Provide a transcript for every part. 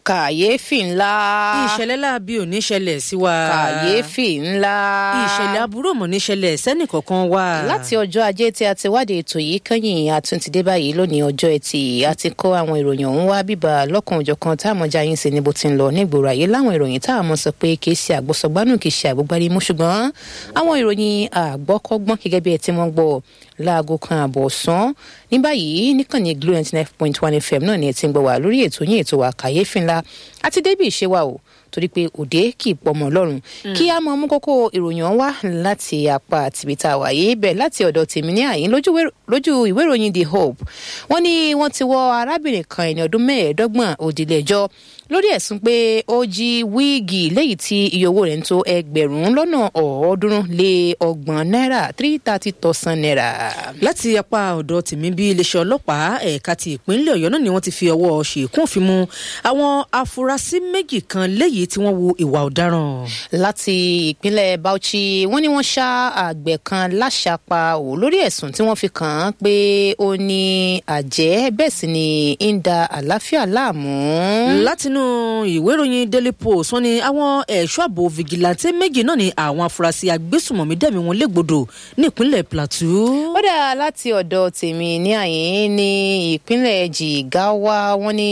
kàyéfì ńlá. ìṣẹ̀lẹ̀ láabi ò ní ṣẹlẹ̀ sí wa. kàyéfì ńlá. ìṣẹ̀lẹ̀ aburú mọ̀ ní ṣẹlẹ̀ sẹ́nìkọ̀ọ̀kan wa. láti ọjọ́ ajé tí a ti wádìí ètò yìí kẹ́yìn àtúntìdé báyìí lónìí ọjọ́ ẹtì a ti kó àwọn ìròyìn ọ̀hún wá bíbá lọ́kàn òjọ̀kan tá a mọ̀ já yín sí ní bó ti ń lọ nígboro ayé láwọn ìròyìn tá a mọ̀ sọ pé kì í ṣe àgbọ̀sọ̀gbánù kì í ṣe àgbọ̀gbárímú ṣùgbọ́n àwọn ìròyìn àgbọ́kọ́gbọ́n gẹ́gẹ́ bí ẹ ti mọ̀ gbọ́ láago kan àbọ̀ ọ̀sán ní báyìí níkànnì glo ninety nine point one fm náà ni ẹ ti ń gbọ́ wá lórí ètò yín ètò wa kàyéfì ńlá àti débì ìṣe wa o torí pé òde kì í pọmọ lọ́rùn kí a mọ mú kókó ìròyìn ọ̀hún wá láti apá tìbí tá a wà yìí bẹ́ẹ̀ láti ọ̀dọ̀ tèmi ní àyín lójú ìwé ìròyìn the hope wọ́n ní wọ́n ti wọ arábìnrin kan ẹni ọdún mẹ́ẹ̀ẹ́dọ́gbọ̀n òdìlẹ́jọ́ lórí ẹ̀sùn pé ó jí wíìgì léyìí tí iye owó rẹ̀ ń tó ẹgbẹ̀rún lọ́nà ọ̀ọ́dúnrún lé ọgbọ̀n náírà three thirty thousand naira. láti apá ọ̀dọ̀ tèmi bí iléeṣẹ́ ọlọ́pàá ẹ̀ka ti ìpínlẹ̀ ọ̀yọ́ náà ni wọ́n ti fi ọwọ́ ṣèkún òfin mu àwọn afurasí méjì kan léyìí tí wọ́n wu ìwà ọ̀daràn. láti ìpínlẹ̀ bauchi wọ́n ní wọ́n ṣá àgbẹ̀ kan láṣàpá ò lórí ẹ̀sùn tí wọ́n fi kàn án pé ó ní àjẹ́ bẹ́ẹ̀ sì ni ń da àlàáfíà láàmú. látinú ìwé ìròyìn daily post wọ́n ní àwọn ẹ̀ṣọ́ ààbò fìgìláńtẹ́ méjì náà ni àwọn afurasí agbésùmọ̀mí dẹ̀mí wọn légbodò ní ìpínlẹ̀ plateau. ó dà láti ọ̀dọ̀ tèmi ní àyín ní ìpínlẹ̀ jigawa wọ́n ní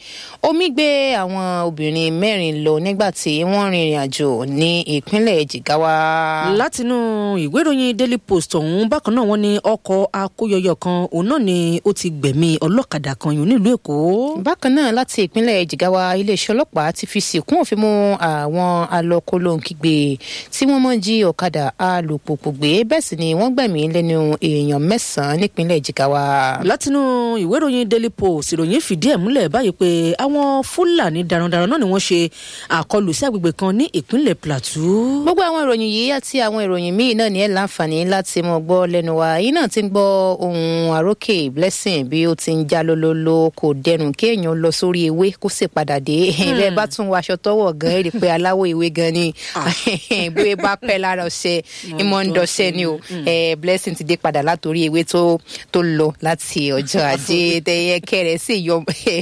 omi gbé àwọn obìnrin mẹ́rin lọ nígbà tí wọ́n rìnrìn àjò ní ìpínlẹ̀ jigawa. látinú ìwé ìròyìn daily post ọ̀hún bákan náà wọ́n ní ọkọ̀ akóyọyọ kan òun náà ni ó ti gbẹ̀mí ọlọ́kadà kan yòó nílùú èkó. bákan náà láti ìpínlẹ̀ jigawa iléeṣẹ́ ọlọ́pàá ti fi sìnkún òfin mú àwọn alọ́kólóńkígbe tí wọ́n mọ̀ jí ọ̀kadà alùpùpù gbé bẹ́ẹ̀ sì ni wọ́n gbẹ̀mí lẹ́nu èèyàn mẹ́sàn-án nípínlẹ̀ jigawa. látinú ìwé ìròyìn daily post ìròyìn fìdí ẹ̀ múlẹ̀ báyìí pé àwọn fúlàní darandaran náà ni wọ́n ṣe àkọlù sí agbègbè kan ní ìpínlẹ̀ plateau. gbogbo àwọn ìròyìn yìí àti àwọn ìròyìn míì náà ní ẹ̀ láǹfààní láti mọ̀ gbọ́ lẹ́nu wa yìí náà ti ń gbọ́ ohun àrókè blessing bí ó ti ń já lólólo kò dẹrùn kéèyàn lọ sórí ewé kó sì padà dé bẹ́ẹ̀ bá tún wọ aṣọ tọwọ́ gan ẹ̀ rí i pé aláwọ̀ ewé gan ni bóyá bá pẹ́ lára ọ̀sẹ̀ ìmọ̀ ń dọ̀ṣẹ́ ni o blessing ti dé padà látòrí ewé tó tó lọ láti ọjọ́ ajé tẹ̀yẹ kẹrẹ̀ sì yọ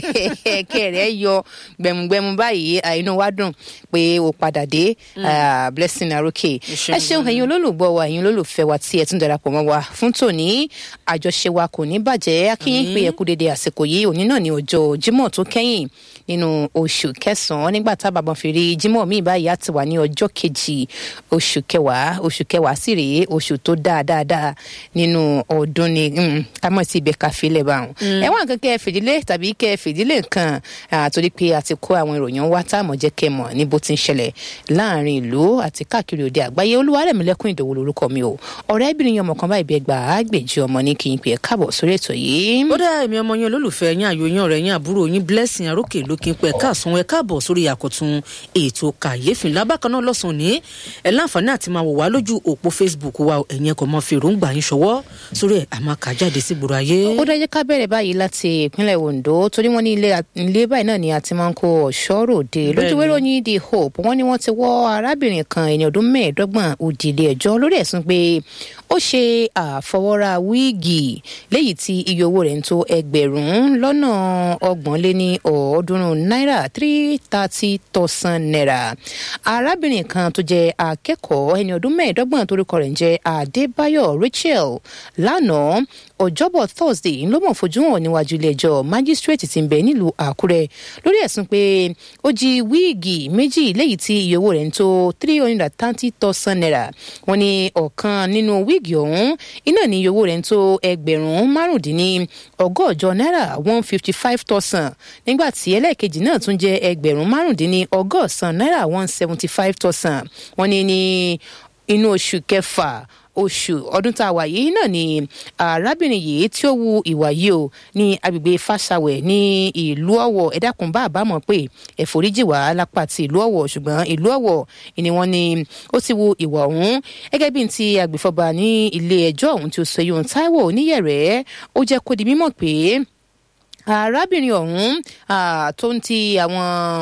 kẹrẹ̀ yọ gbẹmugbẹmu báyìí inú wa dùn pé o padà dé blessing arókè ẹ ṣeun ẹ̀yin olólùgbọ́ wa ẹ̀yin olólùfẹ́ wa tí ẹ tún darapọ̀ mọ́ wa fún tòní àjọṣe wa kò ní bàjẹ́ akínyìn pé ẹ kú dédé àsìkò yìí òní náà ní ọjọ́ jímọ̀ tó kẹ́yìn nínú oṣù kẹsànán nígbà tá a bàbá fi rí jímọ̀ míì báyìí á ti wà ní ọjọ́ kejì oṣù kẹwàá oṣù kẹwàá sì rèé oṣù tó dáa dáadáa nínú ọdún ni ká mọ̀ sí ibẹ̀ ká filẹ̀ bá wọn. ẹ̀wọ̀n kan kẹ́ ẹ fìdílé tàbí kẹ́ ẹ fìdílé nǹkan torí pé a ti kó àwọn ìròyìn wá tá a mọ̀ jẹ́ kẹ́ ẹ mọ̀ ní bó ti ń ṣẹlẹ̀ láàrin ìlú àti káàkiri òde àgbáyé olúwarẹ̀mílẹ́kùn ìdòwò lorúkọ mi o ọ̀rẹ́bìnrin yẹn ọmọ kan báyìí bí ẹgbà àgbèjì ọmọ ní kí n pè é káàbọ̀ sórí ètò yìí. ó dá èmi ọmọ yẹn olólùfẹ́ yín àyò yín ọ̀rẹ́ yín àbúrò yín blessing arókè ló kí n pẹ́ káàsán ẹ káàbọ̀ sórí àkọ́tún ètò kàyéfì ńlá bákan náà lọ́sàn-án ní ẹ láǹfààní àti máa wò wá lójú òpó facebook wa ẹ̀yìn ẹ̀kọ́ mọ́ fi èròǹgbà yín ṣọwọ́ sórí ẹ̀ àmọ́ kà jáde sí gbòòrò ayé. ó dájẹ́ ká bẹ̀rẹ̀ báyìí láti ìpínlẹ̀ ondo torí wọ́n ní ilé báyìí náà ni a ti máa ń kó ọ̀ṣọ́ ròde lójúwé ròyìn the hope wọ́n ní wọ́n ti wọ́ arábìnrin kan ẹni ọdún mẹ́ẹ̀ẹ́dọ́gbọ̀n òdìlé ẹjọ́ lórí ẹ̀sùn pé ó ṣe àfọwọ́ra wíìgì léyìí tí iye owó rẹ̀ ń tó ẹgbẹ̀rún lọ́nà ọgbọ̀n lé ní ọ̀ọ́dúnrún náírà three thirty thousand naira arábìnrin kan tó jẹ́ akẹ́kọ̀ọ́ ẹni ọdún mẹ́ẹ̀ẹ́dọ́gbọ̀n torúkọ rẹ̀ ń jẹ́ adébáyọ̀ rachel lánàá ọjọ́bọ̀ thursday ló mọ̀ fojú hàn níwájú ilé-ẹjọ́ májísírèètì ti ń bẹ nílùú àkúrẹ́ lórí ẹ̀sùn pé ó jí wíìgì méjì léyìí tí iye owó rẹ̀ ń tó three hundred and thirty thousand naira wọ́n ní ọ̀kan nínú wíìgì ọ̀hún iná ní iye owó rẹ̀ ń tó ẹgbẹ̀rún márùndínní ọgọ́jọ náírà one fifty five thousand nígbà tí ẹlẹ́ẹ̀kejì náà tún jẹ́ ẹgbẹ̀rún márùndínní ọgọ́sàn náírà one seventy five thousand wọ́n ní ní inú oṣù kẹfà oṣù ọdún tá a wà yìí náà ni arábìnrin yìí tí ó wu ìwà yìí o ní agbègbè fàṣàwẹ̀ ní ìlú ọ̀wọ̀ ẹ̀dákun bá àbámọ̀ pé ẹ̀fọ́ríjì wà lápá ti ìlú ọ̀wọ̀ ṣùgbọ́n ìlú ọ̀wọ̀ ni wọ́n ní ó ti wu ìwà ọ̀hún gẹ́gẹ́ bí ti agbèfọ́ba ní ilé ẹjọ́ ọ̀hún tí ó sọ yóò táíwò oníyẹ̀rẹ́ ó jẹ́ kó di mímọ̀ pé arábìnrin ọ̀hún tó ń ti àwọn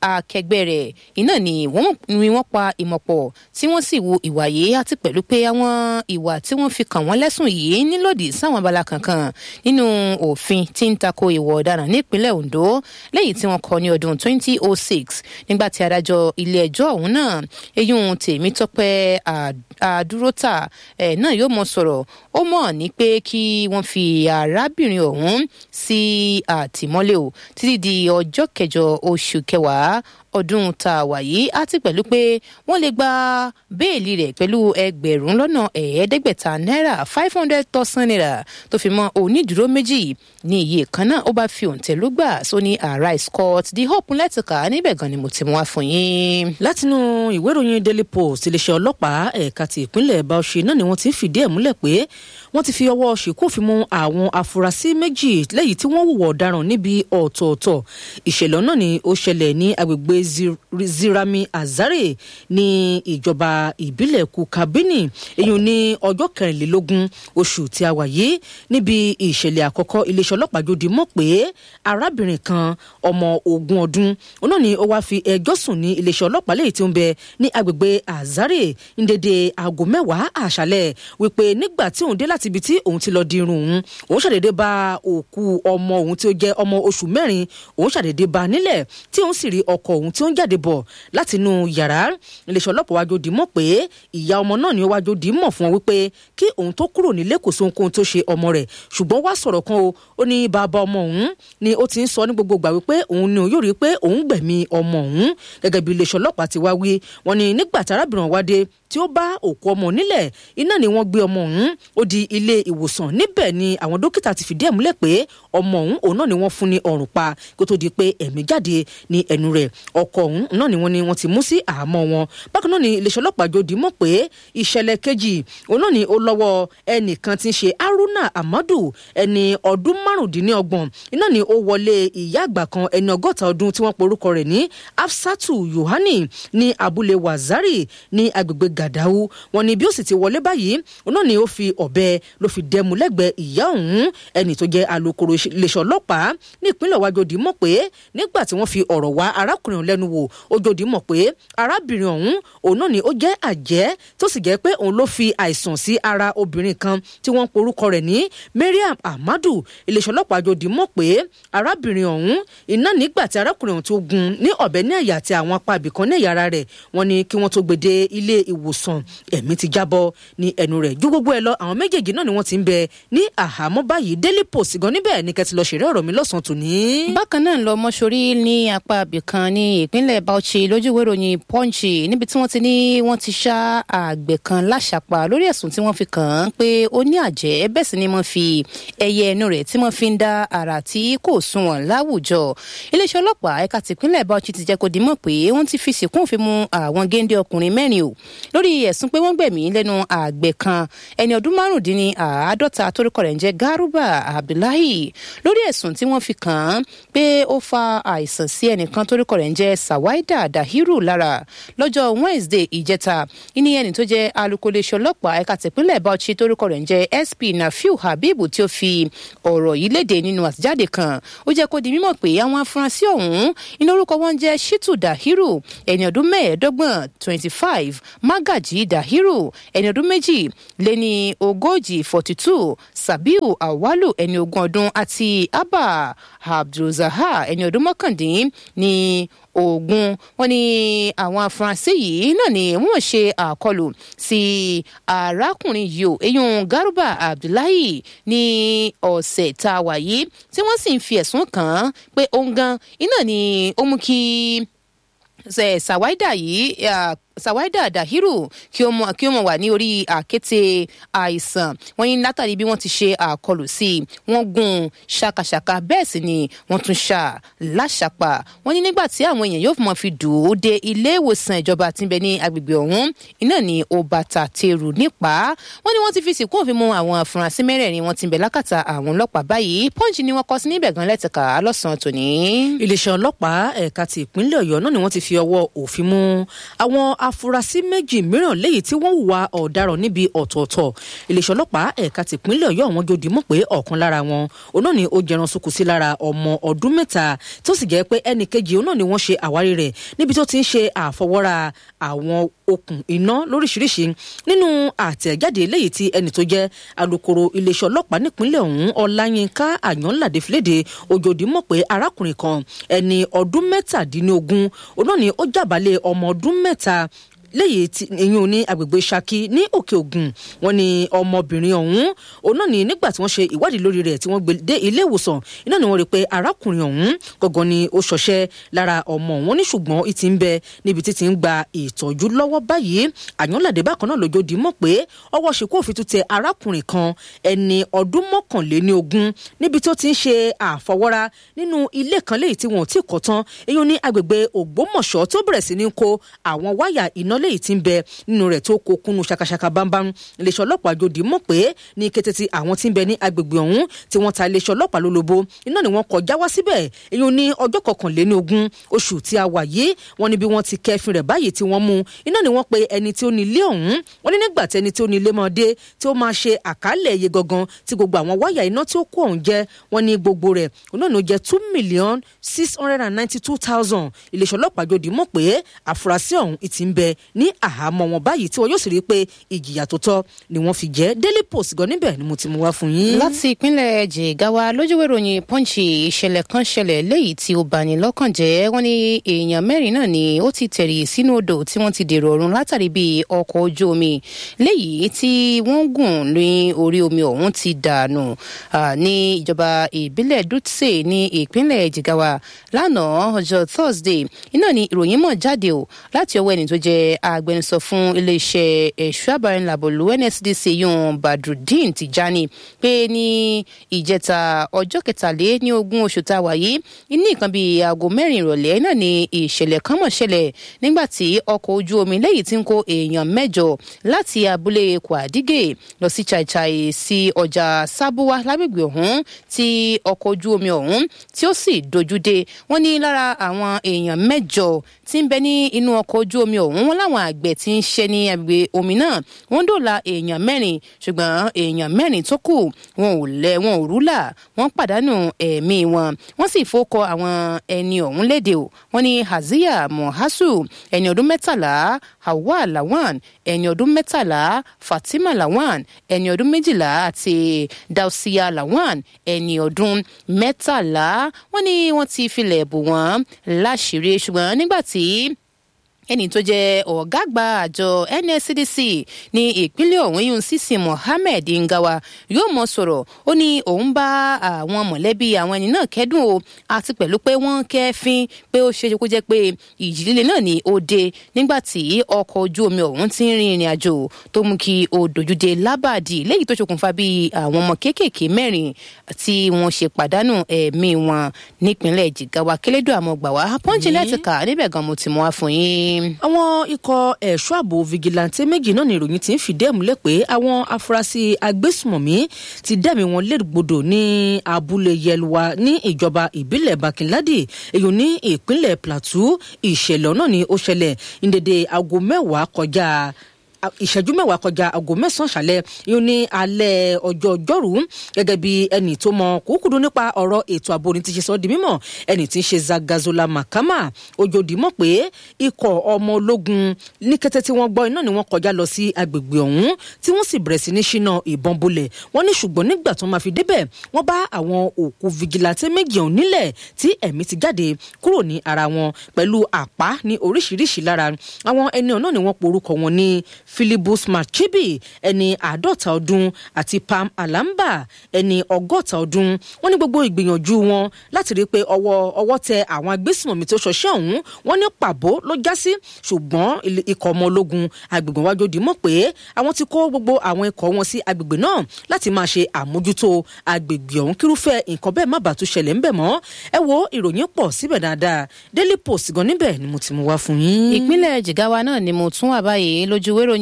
akẹgbẹ́ rẹ̀ iná ni wọ́n pa ìmọ̀pọ̀ tí wọ́n sì wu ìwà yìí àti pẹ̀lú pé àwọn ìwà tí wọ́n fi kàn wọ́n lẹ́sùn yìí nílòdì sáwọn abala kankan nínú òfin tí ń tako ìwà ọ̀daràn nípínlẹ̀ Ondo lẹ́yìn tí wọ́n kọ ní ọdún 2006 nígbà tí adájọ́ ilé ẹjọ́ ọ̀hún náà eyín Tèmítọ́pẹ́ àdúrótà ẹ̀ náà yóò mọ sọ̀rọ̀ ó mọ̀ ní pé kí wọ́n fi arábìnrin ọ̀hún sí àtìmọ́lé o títí di ọjọ́ kẹjọ oṣù kẹwàá ọdún tá a wà yìí àti pẹ̀lú pé wọ́n lè gba béèlì rẹ̀ pẹ̀lú ẹgbẹ̀rún lọ́nà ẹ̀ẹ́dẹ́gbẹ̀ta náírà five hundred thousand naira tó fi mọ́ onídùúró méjì ní iye kan náà ó bá fi òǹtẹ̀ ló gbà sóní arise court the hope lẹ́tìkà níbẹ̀ gan ni mo ti mú wá fún yín. látinú ìwé ìròyìn daily post iléeṣẹ́ ọlọ́pàá ẹ̀ka ti ìpínlẹ̀ Bauchi náà ni wọ́n ti ń fìdí ẹ̀ múlẹ̀ pé wọ́n ti fi ọwọ́ ṣìkún fi mú àwọn afurasí méjì lẹ́yìn tí wọ́n hùwà ọ̀daràn níbi ọ̀tọ̀ọ̀tọ̀ ìṣẹ̀lẹ̀ náà ni ó ṣẹlẹ̀ ní agbègbè Zirami Azare ní ìjọba ìbílẹ̀ Kukabini èyí ní ọjọ́ kẹrìnlélógún oṣù tí a wà yìí níbi ìṣẹ̀lẹ̀ àkọ́kọ́ iléeṣẹ́ ọlọ́pàá jòdì mọ̀ pé arábìnrin kan ọmọ ogún ọdún náà ni ó wáá fi ẹjọ́ sùn ní iléeṣẹ́ ọlọ́pàá lẹ́yìn tí ó ń bẹ ní agbègbè Azare ní dédé aago mẹ́wàá àṣálẹ̀ wípé nígbà tí òun dé láti ibi tí òun ti lọ di irun òun òun ṣàdédé bá òkú ọmọ òun tí ó jẹ́ ọmọ oṣù mẹ́rin òun ṣàdédé bá nílẹ̀ tí òun sì rí ọkọ òun tí ó ń jáde bọ̀ látinú yàrá iléeṣẹ́ ọlọ́pàá wájú dì mọ̀ pé ìyá ọmọ náà ni ó wájú dì mọ̀ fún wọn wípé kí òun tó kúrò nílé kò sóhun kóhun tó ṣe ọmọ rẹ̀ ṣùgbọ́n wá sọ̀rọ̀ kan o ó ní bàbá ọmọ òun ni ó ti ń sọ ní gbogbo ìgbà wípé òun ni òun yóò rí pé òun gbẹ̀mí ọmọ òun gẹ́gẹ́ bí iléeṣẹ́ ọlọ́pàá ti wá wí wọn ni nígbà tí arábìnrin wá dé tí ó bá òkú ọmọ nílẹ̀ iná ni wọ́n gbé ọmọ òun ó di ilé ìwòsàn níbẹ̀ ni àwọn dókítà ti fìdí ẹ̀ múlẹ̀ pé ọmọ òun òun náà ni wọ́n fún ní ọrùn pa kó tó di pé ẹ̀mí jáde ní ẹnu rẹ̀ ọkọ òun náà ni wọ́n ni wọ́n ti mú sí àhámọ́ wọn bákan náà ni iléeṣẹ́ ọlọ́pàá jòdì mọ̀ pé ìṣẹ̀lẹ̀ kejì òun náà ni ó lọ́wọ́ ẹnìkan tí ń ṣe Haruna Amadu ẹni ọdún márùndínlọ́gbọ̀n iná ni ó wọlé ìyá àgbà kan ẹni ọgọ́ta ọdún tí wọ́n porúkọ rẹ̀ ní Afsatu Yohani ní abúlé Wazari ní agbègbè Gàdáwù wọn ni bí ó sì ti wọlé báyìí òun náà ni ó fi ọ̀bẹ ló fi dẹmu lẹ́gbẹ̀ẹ́ ìyá òun ẹni tó jẹ́ alukoro iléeṣẹ́ ọlọ́pàá ní ìpínlẹ̀ wájọdì mọ̀ pé nígbà tí wọ́n fi ọ̀rọ̀ wá arákùnrin ọ̀hún lẹ́nu wò ojòdì mọ̀ pé arábìnrin ọ̀hún òun náà ni ó jẹ́ àjẹ́ tó sì jẹ́ pé òun ló fi àìsàn sí ara obìnrin kan tí wọ́n porúkọ rẹ̀ ní Mariam Ahmadu iléeṣẹ́ ọlọ́pàá jòdì mọ̀ pé arábìnrin ọ̀hún iná nígbà tí arákùnrin ọ̀hún tó gun ní ọ̀bẹ ní àyà àti àwọn apá ibìkan ní ẹ̀yà ara rẹ̀ wọ́n ní kí wọ́n tó gbèdé ilé ìwòsàn ẹ̀mí ti jábọ́ ní ẹnu rẹ̀ ju gbogbo ẹ lọ àwọn méjèèjì náà ni wọ́n ti ń bẹ ní àhámọ́ báyìí Daily Post gan níbẹ̀ ní kẹ́tì lọ ṣeré ọ̀rọ̀ mi lọ́sàn-án tòní. bákan náà lọ mọ́ṣorí ní apá ibìkan ní ìpínlẹ̀ Bauchi lójúwé ìròyìn Punch níbi tí wọ́n ti ní wọ́n ti ṣá àgbẹ̀ kan láṣàpá lórí ẹ̀sùn tí wọ́n fi kàn án pé ó ní àjẹ́ bẹ́ẹ̀ sì ni wọ́n fi ẹyẹ ẹnu rẹ̀ tí wọ́n fi ń dá ara tí kò sunwọ̀n láwùjọ iléeṣẹ́ ọlọ́pàá ẹ̀ka tìpínlẹ̀ Bauchi ti jẹ́ kó di mọ̀ pé wọ́n ti fi sìnkún òfin mu àwọn géńdé ọkùnrin mẹ́rin o lórí ẹ̀sùn pé wọ́n gbẹ̀mí lẹ́nu àgbẹ̀ kan ẹni ọdún márùndínní àádọ́ta torúkọ rẹ̀ ń jẹ́ Garuba Abdullahi lórí ẹ̀sùn tí wọ́n fi kàn án pé ó fa àìsàn sí ẹnìkan torúkọ rẹ̀ ń jẹ́ Sawaida Dahiru lára lọ́jọ́ Wednesday ìjẹta ìní ẹni tó jẹ́ alukóléṣẹ́ ọlọ́pàá ẹ̀ka tìpínlẹ̀ Bauchi torúkọ rẹ̀ ń jẹ́ SP Nafiu Habib tí ó fi ọ̀rọ̀ yìí léde nínú àtijáde kan ó jẹ́ kó di mímọ̀ pé àwọn afurasí ọ̀hún iná orúkọ wọn jẹ́ Shitu Dahiru ẹni ọdún mẹ́ẹ̀ẹ́dọ́gbọ̀n twenty five Magaji Dahiru ẹni ọdún méjì lé ní ogójì forty two Sabiu Awalu ẹni ogún ọdún àti Abba Abdulzahar ẹni ọdún mọ́kàndín ní ogun wọn ni àwọn afurasí yìí náà ni wọ́n ṣe àkọlù sí arákùnrin yìí o eyín Garuba Abdullahi ní ọ̀sẹ̀ tá a wà yìí tí wọ́n sì ń fi ẹ̀sùn kàn án pé òun gan iná ni ó mú kí Sawaida yìí Sawaida Dahiru kí ó mọ kí ó mọ wà ní orí àkété àìsàn wọ́n ní látàrí bí wọ́n ti ṣe àkọlù sí i wọ́n gún ṣàkàṣàkà bẹ́ẹ̀ sì ni wọ́n tún ṣà láṣàpà wọ́n ní nígbà tí àwọn èèyàn yóò mọ fi dùn ó dé ilé ìwòsàn ìjọba tí ń bẹ ní agbègbè ọ̀hún iná ní ó bàtà tèrù nípa wọ́n ní wọ́n ti fi sìnkú òfin mú àwọn afurasí mẹ́rẹ̀ẹ̀rin wọ́n ti ń bẹ lákàtà àwọn ọlọ́pàá báyìí pọ́ǹchì ni wọ́n kọ sí níbẹ̀ gan lẹ́tìkà lọ́sàn-án tòní. iléeṣẹ́ ọlọ́pàá ẹ̀ka ti ìpínlẹ̀ Ọ̀yọ́ náà ni wọ́n ti fi ọwọ́ òfin mú àwọn afurasí méjì mìíràn léyìí tí wọ́n hùwà ọ̀daràn níbi ọ̀tọ̀ọ̀tọ̀ iléeṣẹ́ ọlọ́pàá ẹ̀ka tìpínlẹ̀ ọ̀yọ́ wọn jòdì mọ̀ pé ọ̀kan lára wọn òun náà ni ó jẹran sunkù sí lára ọmọ ọdún mẹ́ta tó sì jẹ́ pé ẹnì kejì òun náà ni wọ́n ṣe àwárí rẹ̀ níbi tó ti ń ṣe àfọwọ́ra àwọn okùn iná lóríṣiríṣi nínú àtẹ̀jáde léyìí tí ẹnì tó jẹ́ alūkkóró iléeṣẹ́ ọlọ́pàá nípínlẹ̀ ọ̀hún ọláyínká àyànládé fìlédè òjòdì mọ̀ pé arákùnrin kan ẹni ọdún mẹ́tàdínlógún òun náà ni ó jàbálẹ̀ ọmọ ọdún mẹ́ta léyìí tí ìyún ní agbègbè Ṣakí ní Òkè Ògùn wọn ni ọmọbìnrin ọ̀hún òun náà ni nígbà tí wọ́n ṣe ìwádìí lórí rẹ̀ tí wọ́n gbé dé ilé ìwòsàn iná ni wọ́n rí i pé arákùnrin ọ̀hún gangan ni ó ṣọṣẹ́ lára ọmọ wọn ní ṣùgbọ́n ìtì ń bẹ níbi tí ti ń gba ìtọ́jú lọ́wọ́ báyìí àyànládé bákan náà lójó di mọ̀ pé ọwọ́ ṣìkú òfin tún tẹ arákùnrin kan ẹni ọdún mọ́kànléní ogún níbi tó ti ń ṣe àfọwọ́ra nínú ilé kan léyìí tí wọn ò tí kọ́ tán èyí ní agbègbè Ògbómọ̀ṣọ́ tó bẹ̀rẹ̀ sí ní kó àwọn wáyà iná léyìí tí ń bẹ nínú rẹ̀ tó kó kúnnú ṣakaṣaka bámbám iléeṣẹ́ ọlọ́pàá jòdì mọ̀ pé ní kété tí àwọn tí ń bẹ ní agbègbè ọ̀hún tí wọ́n ta iléeṣẹ́ ọlọ́pàá lólobó iná ni wọ́n kọjá wá síbẹ̀ èyí ní ọjọ́ kọkànléní ogún oṣù tí a wà yìí wọ́n ní bí wọ́n ti kẹfin rẹ̀ báyìí tí wọ́n mú iná ni wọ́n pe ẹni tí ó ní ilé ọ̀hún wọ́n ní nígbà tí ẹni tí ó ní ilé máa dé tí ó máa ṣe àkálẹ̀ iye gangan tí gbogbo àwọn wáyà iná tí ó kó ọ̀hún jẹ́ wọ́n ní gbogbo rẹ̀ òun náà jẹ́ two million six hundred and ninety two thousand iléeṣẹ́ ọlọ́pàá jòdì mọ̀ pé àfúrásì ọ̀hún ìtì ń bẹ ní àhámọ́ wọn báyìí tí wọn yóò sì rí i pé ìjìyà tó tọ́ ni wọ́n fi jẹ́ Daily Post gan níbẹ̀ ni mo ti mú wá fún yín. láti ìpínlẹ̀ Jigawa lójúwèé ìròyìn Punch ìṣẹ̀lẹ̀ kan ṣẹlẹ̀ léyìí tí ó bani lọ́kàn jẹ́ wọ́n ní èèyàn mẹ́rin náà ni ó ti tẹ̀rì sínú odò tí wọ́n ti dèrò ọ̀run látàrí bí ọkọ̀ ojú omi léyìí tí wọ́n gùn ní orí omi ọ̀hún ti dànù ní ìjọba ìbílẹ̀ Dutse ní ìpínlẹ̀ Jigawa lánàá ọjọ́ Thursday iná ni ìròyìn mọ̀ jáde o láti ọwọ́ ẹni tó jẹ́ agbẹnusọ fún iléeṣẹ́ ẹ̀ṣọ́ àbárẹ̀ńlàbọ̀lù NSDC yun Badrudeen Tijani pé ní ìjẹta ọjọ́ kẹtàlé ní ogún oṣù tá a wà yìí ní nǹkan bíi aago mẹ́rin ìrọ̀lẹ́ náà ni ìṣẹ̀lẹ̀ kan mọ̀ ṣẹlẹ̀ nígbà tí ọkọ̀ ojú omi lẹ́yìn tí ń kó èèyàn mẹ́jọ láti abúlé Kwadige lọ sí Chaichai sí ọjà Sábúwá lágbègbè ọ̀hún tí ọkọ̀ ojú omi ọ̀hún tí ó sì dojú dé wọ́n ní lára àwọn èèyàn mẹ́jọ tí ń bẹ ní inú ọkọ̀ ojú omi ọ̀hún wọn láwọn àgbẹ̀ tí ń ṣe ní agbègbè omi náà wọ́n dòla èèyàn mẹ́rin ṣùgbọ́n èèyàn mẹ́rin tó kù wọn ò lẹ wọn ò rúlà wọ́n pàdánù ẹ̀mí wọn wọ́n sì fọkọ àwọn ẹni ọ̀hún léde o wọ́n ní Haziya Mohasu ẹni ọdún mẹ́tàlá Hawa Lawan ẹni ọdún mẹ́tàlá Fatima Lawan ẹni ọdún méjìlá àti Dausia Lawan ẹni ọdún mẹ́tàlá wọ́n ní wọ́n ti filẹ̀ bò wọ́n láṣìírí ṣùgbọ́n nígbà tí ẹni tó jẹ́ ọ̀gá àgbà àjọ NSCDC ní ìpínlẹ̀ ọ̀hún yún sísìn Mohammed Ngawa yóò mọ sọ̀rọ̀ ó ní òun bá àwọn mọ̀lẹ́bí àwọn ẹni náà kẹ́dùn o àti pẹ̀lú pé wọ́n kẹ́fín pé ó ṣe kó jẹ́ pé ìjì líle náà ni ó dé nígbà tí ọkọ̀ ojú omi ọ̀hún ti ń rin ìrìn àjò tó mú kí ó dojúdé lábàdì léyìí tó ṣokùnfà bí àwọn ọmọ kéékèèké mẹ́rin tí wọ́n ṣe pàdánù ẹ̀mí wọn nípínlẹ̀ Jigawa kélédùn àmọ́ gbà wá pọ́ńchì láti kà níbẹ̀ gan mo ti mú wá fún yín àwọn ikọ̀ ẹ̀ṣọ́ ààbò vigilante méjì náà ní ìròyìn tí ń fìdí ẹ̀ múlẹ̀ pé àwọn afurasí agbésùmọ̀mí ti dẹ́mi wọn légbodò ní abúlé yelwa ní ìjọba ìbílẹ̀ bakinladi èyí ní ìpínlẹ̀ plateau ìṣẹ̀lẹ̀ náà ni ó ṣẹlẹ̀ ní dédé aago mẹ́wàá kọjá ìṣẹ́jú mẹ́wàá kọjá aago mẹ́sàn-án ṣàlẹ̀ yóò ní alẹ́ ọjọ́ ọjọ́rú gẹ́gẹ́ bí ẹnì tó mọ kúkúdú nípa ọ̀rọ̀ ètò ààbò ní ti ṣe sọ di mímọ̀ ẹnì tí ń ṣe Zagazola Makama ojòdì mọ̀ pé ikọ̀ ọmọ ológun ní kété tí wọ́n gbọ́ iná ni wọ́n kọjá lọ sí agbègbè ọ̀hún tí wọ́n sì bẹ̀rẹ̀ sí ní ṣínà ìbọn bolẹ̀ wọ́n ní ṣùgbọ́n nígbà tó máa fi débẹ̀ wọ́n bá àwọn òkú vigilante méjì ọ̀hún nílẹ̀ tí ẹ̀mí ti jáde kúrò ní ara wọn pẹ̀lú àpá ní oríṣiríṣi lára àwọn ẹni ọ̀nà ni wọ́n porúkọ wọn ní philibus machibi ẹni àádọ́ta ọdún àti pam alamba ẹni ọgọ́ta ọdún wọ́n ní gbogbo ìgbìyànjú wọn láti rí i pé ọwọ́ ọwọ́ tẹ àwọn agbésùnmọ̀mí tó ṣọṣẹ́ ọ̀hún wọ́n ní pàbó ló já sí ṣùgbọ́n ikọ̀ ọmọ ológun agbègbè wájú di mọ̀ pé àwọn ti kó gbogbo àwọn ikọ̀ wọn sí agbègbè náà láti máa ṣe àmójútó agbègbè ọ̀hún kírúfẹ́ nǹkan bẹ́ẹ̀ má bàa tún ṣẹlẹ̀ ńbẹ̀ mọ́ ẹ wo ìròyìn pọ̀ síbẹ̀ dáadáa daily post gan níbẹ̀ ni mo ti mú wá fún yín. ìpínlẹ̀ jigawa náà ni mo tún wà báyìí lójú wéròyìn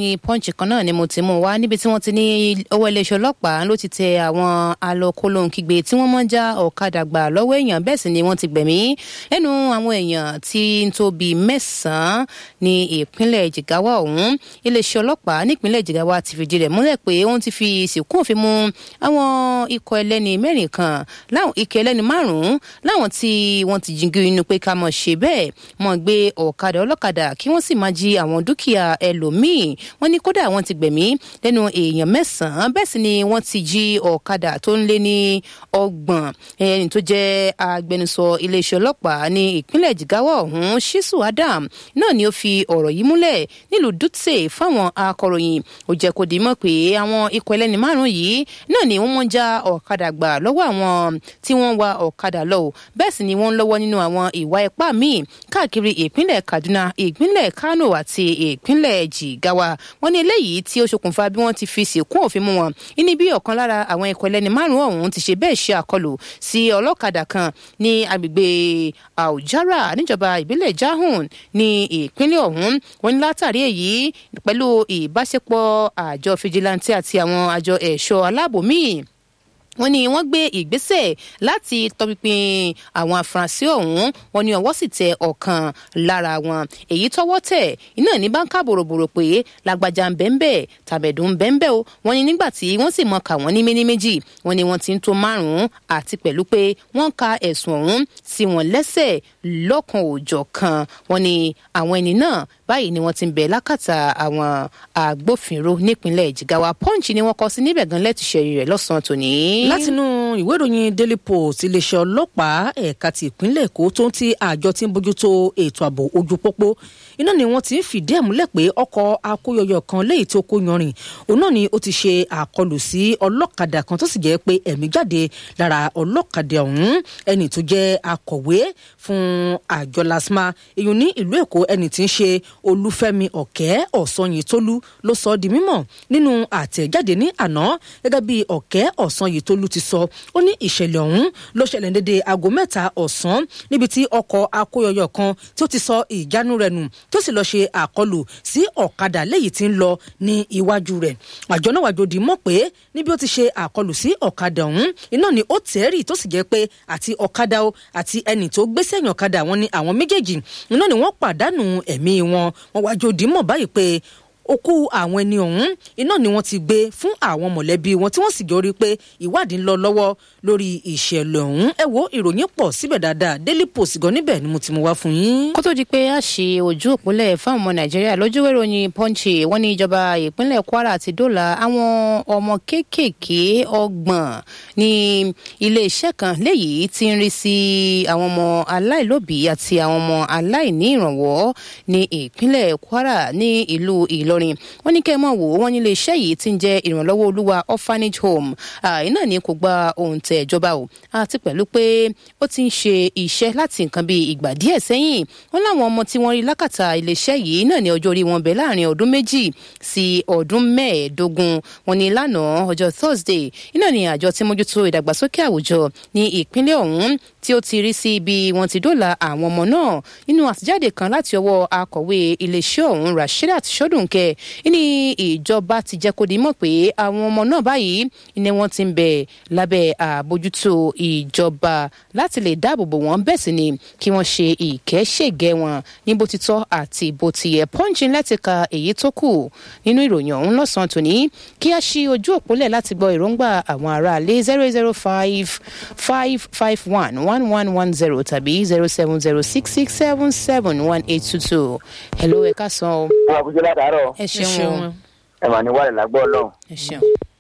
ìròyìn punch kan náà ni mo ti mú wá níbi tí wọ́n ti ní owó iléeṣẹ́ ọlọ́pàá ló ti tẹ àwọn alọ́kólóńkígbe tí wọ́n máa ń já ọ̀kadà gbà lọ́wọ́ èèyàn bẹ́ẹ̀ sì ni wọ́n ti gbẹ̀mí lẹ́nu àwọn èèyàn tí ń tó bíi mẹ́sàn-án ní ìpínlẹ̀ jigawa ọ̀hún iléeṣẹ́ ọlọ́pàá nípínlẹ̀ jigawa ti fìdí rẹ̀ múlẹ̀ pé wọ́n ti fi ìsìnkú òfin mú àwọn ikọ̀ ẹlẹ́ni mẹ́rin kan láwọn ikọ̀ ẹlẹ́ni márùn-ún láwọn tí wọ́n ti jíngí inú pé ká mọ̀ ṣe bẹ́ẹ̀ mọ̀ gbé ọ̀kadà ọlọ́kadà kí wọ́n sì máa jí àwọn dúkìá ẹlòmíì wọ́n ní kódà wọ́n ti gbẹ̀mí lẹ́nu èèyàn mẹ́sàn-án bẹ́ẹ̀ sì ni wọ́n ti jí ọ̀kadà tó ń lé ní ọgbọ̀n ẹni tó jẹ́ agbẹnusọ iléeṣẹ́ ọlọ́pàá ní ìpínlẹ̀ jigawa ọ̀hún shisu adam náà ni ó fi ọ̀rọ̀ yìí múlẹ̀ nílùú dutse fáwọn akọ̀ròyìn ó jẹ́ kó di mọ̀ pé àwọn ikọ̀ ẹlẹ́ni márùn-ún yìí náà ni wọ́n mọ̀ ń já ọ̀kadà gbà lọ́wọ́ àwọn tí wọ́n wa ọ̀kadà lọ bẹ́ẹ̀ sì ni wọ́n ń lọ́wọ́ nínú àwọn ìwà ipá míì káàkiri ìpínlẹ̀ kaduna ìpínlẹ̀ kano àti ìpínlẹ̀ jigawa wọ́n ní eléyìí tí ó ṣokùnfà bí wọ́n ti fi sìnkún òfin mú wọn ní bí ọ̀kan lára àwọn ikọ̀ ẹlẹ́ni márùn-ún ọ̀hún ti ṣe bẹ́ẹ̀ ṣe àkọlù sí ọlọ́kadà kan ní agbègbè àwùjára níjọba ìbílẹ̀ jahun ní ìpínlẹ̀ ọ̀hún wọ́n ní látàrí èyí pẹ̀lú ìbáṣepọ̀ àjọ fìjìláńtì àti àwọn àjọ ẹ̀ṣọ́ aláàbò míì wọ́n ní wọ́n gbé ìgbésẹ̀ láti tọpinpin àwọn afurasí ọ̀hún wọ́n ní ọwọ́ sì tẹ ọ̀kan lára wọn èyí tọwọ́ tẹ̀ iná ní báńkà bòròbòrò pé lágbájá ń bẹ́ńbẹ́ tàbẹ̀dùn ń bẹ́ńbẹ́ o wọ́n ní nígbà tí wọ́n sì mọ kà wọ́n ní méní méjì wọ́n ní wọ́n ti ń tó márùn-ún àti pẹ̀lú pé wọ́n ka ẹ̀sùn ọ̀hún sí wọn lẹ́sẹ̀ lọ́kan òòjọ́ kan wọ́n ní àwọn ẹni náà báyìí ni wọ́n ti ń bẹ̀ lákàtà àwọn agbófinró nípínlẹ̀ jigawa punch ni wọ́n kọ sí níbẹ̀ gan lẹ́tùṣẹ́ rẹ̀ lọ́sàn-án tòní látinú ìwé ìròyìn daily post iléeṣẹ́ ọlọ́pàá ẹ̀ka ti ìpínlẹ̀ èkó tó ń ti àjọ tí ń bójútó ètò ààbò ojú pópó iná ni wọ́n ti ń fìdí ẹ̀ múlẹ̀ pé ọkọ̀ akóyọyọ kan léyìí tó kó yanrìn òun náà ni ó ti ṣe àkọlù sí ọlọ́kadà kan tó sì jẹ́ pé ẹ̀mí jáde lára ọlọ́kadà ọ̀hún ẹni tó jẹ́ akọ̀wé fún àjọ lasma èyàn ní ìlú èkó ẹni tí ń ṣe olúfẹ́mi ọ̀kẹ́ ọ̀sanyìntólú ló sọ ọ́ di mímọ̀ nínú àtẹ̀jáde ní àná gẹ́gẹ́ bí ọ̀kẹ́ ọ̀sanyìntólú ti sọ ó ní ìṣẹ̀lẹ̀ ọ̀hún ló ṣẹlẹ̀ dédé aago mẹ́ta ọ̀sán níbi tí ọkọ̀ akóyọyọ kan tí ó ti sọ ìjánu rẹ̀ nù tó sì lọ́ọ́ ṣe àkọlù sí ọ̀kadà léyìí tí ń lọ ní iwájú rẹ̀ àjọ náà wàjò dì mọ́ pé níbi ó ti ṣe àkọlù sí ọ̀kadà ọ̀hún iná ni ó tẹ́rì tó sì jẹ́ pé àti ọ̀kadà o àti ẹnì tó gbé sẹ́yìn ọ̀kadà wọn ni àwọn méjèèjì iná ni wọ́n pàdánù ẹ̀mí wọn wọn wàjò dì mọ́ báyìí pé òkú àwọn ẹni ọ̀hún iná ni wọ́n ti gbé fún àwọn mọ̀lẹ́bí wọn tí wọ́n sì jọ rí i pé ìwádìí ń lọ lọ́wọ́ lórí ìṣẹ̀lẹ̀ ọ̀hún ẹ wo ìròyìn pọ̀ síbẹ̀ dáadáa daily post gan níbẹ̀ ni mo ti mú wá fún yín. kó tó di pé a ṣe ojú òpólẹ̀ fáwọn ọmọ nàìjíríà lójúwé ìròyìn punch wọ́n ní ìjọba ìpínlẹ̀ kwara àti dọ́là àwọn ọmọ kéékèèké ọgbọ̀n ní iléeṣẹ́ kan léyìí tí ń rí sí àwọn ọmọ aláìlóbìí àti àwọn ọmọ aláìní ìrànwọ́ ní ìpínlẹ̀ kwara ní ìlú ìlọrin wọ́n ní kẹ́ ẹ mọ̀ wò wọ́n ní iléeṣẹ́ yìí ti ń jẹ́ ìrànlọ́wọ́ olúwa orphanage home iná ní kò gba òǹtẹ̀ ìjọba o àti pẹ̀lú pé ó ti ń ṣe iṣẹ́ láti nǹkan bíi ìgbà díẹ̀ sẹ́yìn wọ́n láwọn ọmọ tí wọ́n rí lákàtà iléeṣẹ́ yìí náà ní ọjọ́ orí wọn bẹ̀ láàrin ọdún méjì sí ọdún mẹ́ẹ̀ẹ́dógún wọ́n ní lánàá ọjọ́ thursday iná ní àjọ tí mójútó ìdàgbàsókè àwùjọ ní ìpínlẹ̀ ọ̀hún tí ó ti rí sí ibi wọn ti dóòlà àwọn ọmọ náà nínú àtijáde kan láti ọwọ́ akọ̀wé iléeṣẹ́ ọ̀hún rasheedat sọdúnkẹ ní ìjọba ti jẹ́ kó di mọ̀ pé àwọn ọmọ náà báyìí ni wọ́n ti ń bẹ lábẹ́ àbójútó ìjọba láti lè dáàbò bò wọ́n bẹ́ẹ̀ sì ni kí wọ́n ṣe ìkẹ́ṣègẹ́ wọn ní bó ti tọ́ àti bó ti yẹ pọ́ńchì láti ka èyí tó kù nínú ìròyìn ọ̀hún lọ́sàn-án tòní kí a ṣí ojú òpólẹ̀ láti gbọ́ èròǹgbà àwọn aráalé zero zero five five five one one one one zero tàbí zero seven zero six six seven seven one eight two two hello ẹ ká san o. wọn àbújá látàárọ̀ ẹ ṣeun o ẹ mà ní wàlẹ̀ lágbọ́ ọlọ́run ẹ ṣeun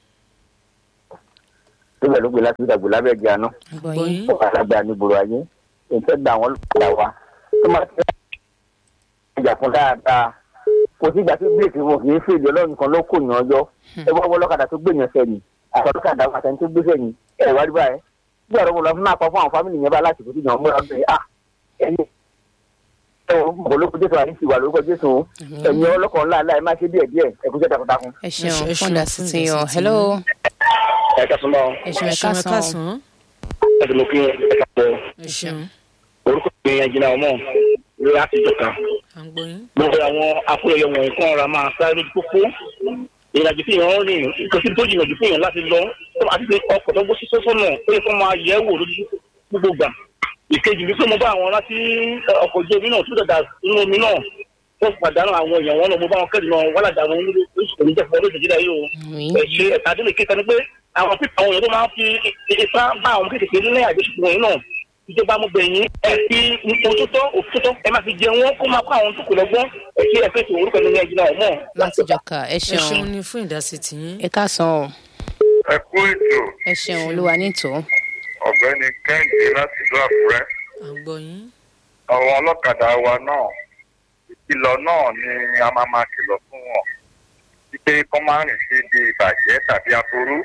síbẹ̀ ló gbé láti ìdàgbò lábẹ́ ẹ̀jẹ̀ àná àgbọ̀yìn ó wà lágbára ní gbòòrò ayé ìfẹ́ gba àwọn olùkọ́dà wa tó máa ti ìjà fún dáadáa kò sí ìgbà tí bíréèkì wọn kì í fèlè ọlọ́run kan ló kò yàn ọjọ́ ẹ wá wọ ọlọ́kadà tó gbèyàn sẹ́yìn àti ọlọ́kadà wọn àtẹni tó gbé sẹ́yìn ẹ wá rí báyẹn bí ọ̀rọ̀ wọn lọ fún àpá fún àwọn fámìlì yẹn bá láti kò sí yàn múra bẹ́ẹ̀ à ẹni ẹ wọ mọ̀ lórúkọ jésù àní ti wà lórúkọ jésù ẹ̀yin ọlọ́kọ̀ ńlá ńlá ẹ má ṣe díẹ̀ díẹ̀ ẹ kú jẹ́ takuntakun. ẹ ṣeun ẹ ṣeun fún fún dasiti yan ìdásí hello ẹ kẹsàn-án bá wọn ẹ ṣeun ẹ ẹ ṣeun ẹ ká san káàsán ẹ ti mọ kí ẹ kà bọ ẹ ṣeun orúkọ mi yẹn jìnnà ọmọ lórí àtijọ́ kan à ń gbọ́ yín. gbogbo àwọn afúnẹyẹ wọ̀nyí kan ra máa sáré lójú pópó ìrìnàjò tí èèyàn ń rìn nǹkan tí tó jìnnà jù fún èèyàn láti lọ àti pé ọkọ̀ tó gbó sísọ sọ́nà ó yẹ kó máa yẹ̀ wò lójú gbogbo gbà ìkejì wípé mo bá àwọn láti ọkọ̀ ojú omi náà tó dàda nínú omi náà tó pàdánù àwọn èèyàn wọn náà mo bá wọn kẹ́dùn náà wọ́n làdà wọn oṣù tó ní jẹ́ fún ọdún ìjìnlẹ̀ yìí o ẹ̀ ṣe ẹ̀ka adé lè kéka ni pé àwọn pípa àwọn èèyàn tó máa ń fi ipá bá àwọn kékeré ní àjọṣepọ̀ yìí náà ìjọba mo gbẹ̀yìn ẹ fi ohun tó tọ́ òfin tó tọ́ ẹ máa fi jẹ wọn kó máa kó àwọn tó kù lọ́gbọ́n ẹ ṣe ẹ fèsì orúkọ nínú ẹjì náà mọ́. láti jọka ẹ ẹ ṣeun ṣeun ní fún ìdásí tiyín. ẹ káàsán o ẹ kú ètò ẹ ṣeun olúwa nítò ọ̀gbẹ́ni kẹ́hìndé láti ìlú àkúrẹ́ à ń gbọ́ yín. àwọn ọlọ́kadà wa náà ìkìlọ̀ náà ni a máa máa kìlọ̀ fún wọn wípé kọ́ máa rìn sí ibi ìbàjẹ́ tàbí aburú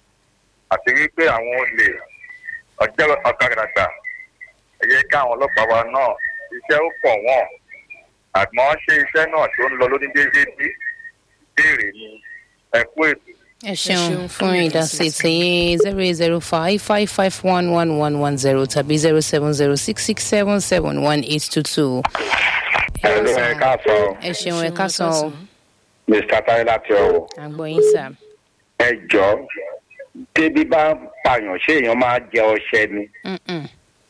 àti wípé àwọn olè ọjọ́ ọ̀kadà gbà ẹ yẹ káwọn ọlọ́pàá wa náà iṣẹ́ ó pọ̀ wọ́n àmọ́ ṣé iṣẹ́ náà tó ń lọ lóní déédéé bí ìbéèrè ni ẹ kú ètò. ẹ ṣeun ṣeun fún fún ìdásí tiyín zero eight zero five five five one one one one zero tàbí zero seven zero six six seven seven one eight two two. ẹ ló ẹ káàsán ẹ ṣeun ẹ káàsán o mr tayo láti ọ̀wọ̀. à ń gbọ́ yín sà. ẹ jọ débi bá ń pààyàn ṣé èèyàn máa jẹ ọṣẹ ni Mm-mm.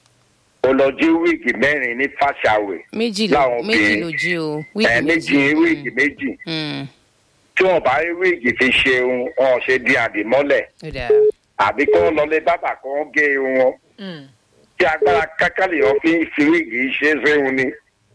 ó lọ jí wíìgì mẹ́rin ní fàṣàwẹ̀ méjì ló láwọn méjì obìnrin. ló jí o ẹ wíìgì méjì wíìgì méjì Mm. tí wọn bá rí wíìgì fi ṣe ohun wọn ṣe di àdìmọ́lẹ̀ ó dáa àbí kí wọn lọlé bábà kí wọn gé irun wọn Mm. tí agbára kákàlì wọn fi fi wíìgì ṣe é séhun ni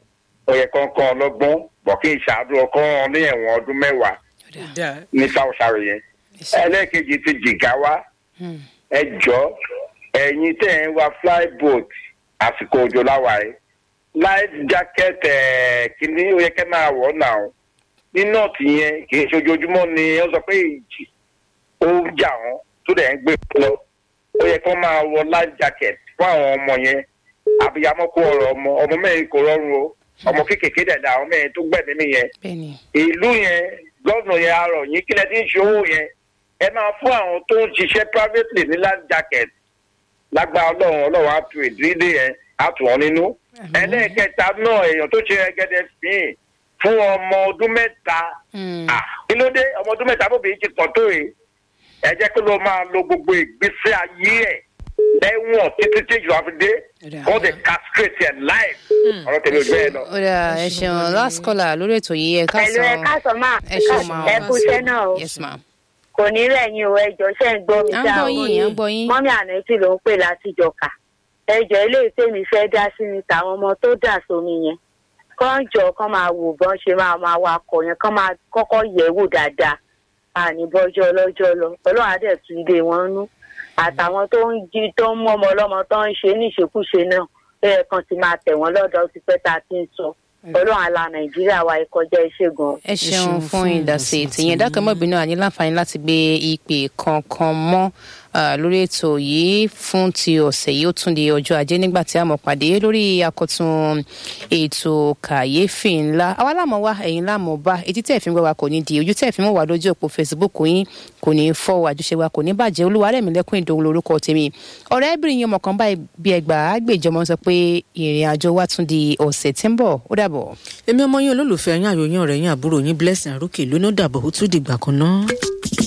ó yẹ kán kán ọlọ́gbọ́n bọ̀ kí ìṣàdú ọkọ wọn ní ẹ̀wọ̀n ọdún mẹ́wàá ó dáa. ní fàṣàwẹ̀ yẹn ẹlẹ́ẹ̀kejì ti jìgá wá Mm. ẹ jọ ẹ̀yin tẹ́ ẹ ń wa flyboat àsìkò òjò láwa yìí life jacket ẹ̀ kìíní ó yẹ kẹ́ máa wọ̀ náà ní nọ́ọ̀tì yẹn kì í ṣe ojoojúmọ́ ni wọ́n sọ pé ìjì ó ń jà wọ́n tó dẹ̀ ń gbé lọ ó yẹ kó máa wọ life jacket fún àwọn ọmọ yẹn àbíyamọ kó ọ̀rọ̀ ọmọ ọmọ mẹ́rin kò rọrùn o ọmọ kékeré dẹ̀ dà àwọn mẹ́rin tó gbẹ̀mí mi yẹn bẹ́ẹ̀ni ìlú yẹn gọ́ọ̀nù yẹn arọ̀ yín kílẹ̀ tí ń ṣe owó yẹn ẹ máa fún àwọn tó ń ṣiṣẹ́ privately ní life jacket lágbá ọlọ́run ọlọ́run á tu ìdílé yẹn á tù wọ́n nínú. ẹlẹ́ẹ̀kẹta náà èèyàn tó ṣe ẹgẹdẹ fín fún ọmọ ọdún mẹ́ta Mm. Ah, kí ló dé ọmọ ọdún mẹ́ta bóbi ti pọ̀ tó yìí ẹ jẹ́ kó ló máa lo gbogbo ìgbésí ayé ẹ̀ lẹ́wọ̀n títí tí ìjọba fi dé Ọ̀dà. all the castrate and life ọ̀rọ̀ tẹ̀lé ojú ẹ̀ lọ. ó dáa ẹ ṣeun last caller lórí ètò yìí ẹ Pẹ̀lú ẹ káàsán káàsán máa ẹ ṣeun máa ẹ kú iṣẹ́ náà o. yes ma Kò ní rẹ̀yìn o ẹjọ́ ṣe ń gbọ́ mi à ń dá gbọ́ o. yín à ń gbọ́ yín Mọ́mí ànẹ́tì ló ń pè láti jọ̀ka. Ẹjọ́ ilé ìtẹ́mi fẹ́ dá sí ni tàwọn ọmọ tó dà sómi yẹn. Kán jọ kán máa wò bọ́n ṣe máa máa wakọ̀ yẹn kán máa kọ́kọ́ yẹ̀ wò dáadáa. Àní bọ́jọ́ ọlọ́jọ́ lọ. Ọlọ́run á dẹ̀ tu ilé wọn nú. Àtàwọn tó ń jí tó ń mú ọmọ ọlọ́mọ tó ń ṣe níṣekúṣe náà. Bẹ́ẹ̀ kan ti máa tẹ̀ wọ́n lọ́dọ̀ ó ti pẹ́ tá a ti ń sọ. Ọlọ́run àlà Nàìjíríà wa ìkọjá iṣẹ́ gan. ẹ ṣeun ṣeun fún fún ìdásí ìdásí tìyẹn tiyín. dákẹ́mọ́bìnú àní láǹfààní láti gbé ìpè kankan mọ́ ah, lórí ètò yìí fún ti ọ̀sẹ̀ yìí ó tún di ọjọ́ ajé nígbà tí a mọ̀ pàdé lórí àkọ́tún ètò kàyéfì ńlá àwa láàmú wá ẹ̀yin láàmú bá etí tẹ̀ fi ń gbọ́ wa kò ní di ojú tẹ̀ fi ń wọ̀ wá lójú òpó facebook yín kò ní fọ́ àjọṣe wa kò ní bàjẹ́ olúwarẹ̀mílẹ́kùn ìdòwò lórúkọ tèmi ọ̀rẹ́bìnrin yẹn mọ̀kàn báyìí bí ẹgbàá àgbèjọmọ sọ pé ìrìn àjò wa tún di ọ̀sẹ̀ tí ń bọ̀ ó dàbọ̀. èmi ọmọ yín olólùfẹ́ yín àyò yín ọ̀rẹ́ yín àbúrò yín blessing àrókè lónà dàbọ̀ ó tún dìgbà kan náà.